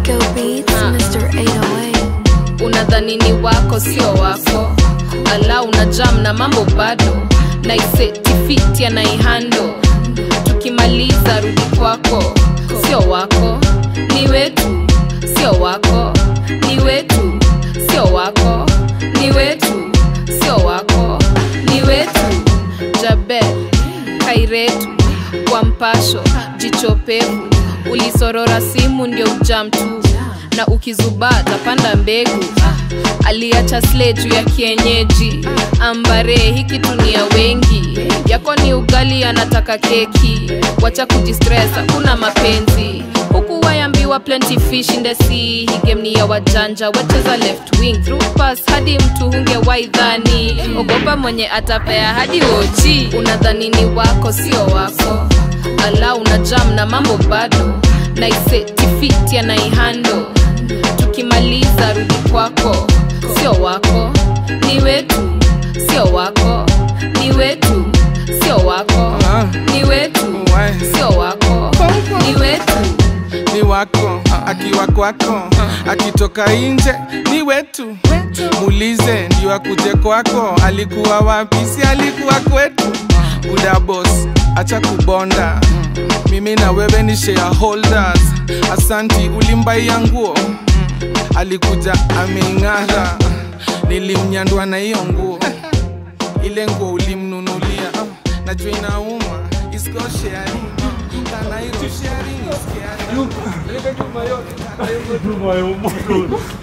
Rico Beats, Ah. Mr. 808. unadhani ni wako sio wako ala una jam na mambo bado naisetifiti anaihando tukimaliza rudi kwako sio wako ni wetu sio wako ni wetu sio wako ni wetu sio wako ni wetu jabe kairetu kwa mpasho jichopevu ulisorora simu ndio ujam tu na ukizubaa tapanda mbegu Ah, aliacha sle juu ya kienyeji ambare hiki tunia wengi yako ni ugali anataka keki wacha kujistress hakuna mapenzi huku wayambiwa plenty fish in the sea hii game ni ya wajanja wacheza left wing through pass hadi mtu hunge waidhani ogopa mwenye atapea hadi wochi unadhani ni wako sio wako ala una jam na mambo bado naisetifiti anaihando tukimaliza rudi kwako sio wako ni wetu sio wako ni wetu sio wako Ah. ni wetu Why? sio wako ni wetu ni wako akiwa kwako akitoka nje ni wetu muulize ndio akuje kwako alikuwa wapi si alikuwa kwetu buda boss acha kubonda mimi na wewe ni shareholders asanti ulimbaia nguo alikuja ameing'ara nilimnyandwa na hiyo nguo ile nguo ulimnunulia najua inauma It's called sharing. Kanairo sharing is caring.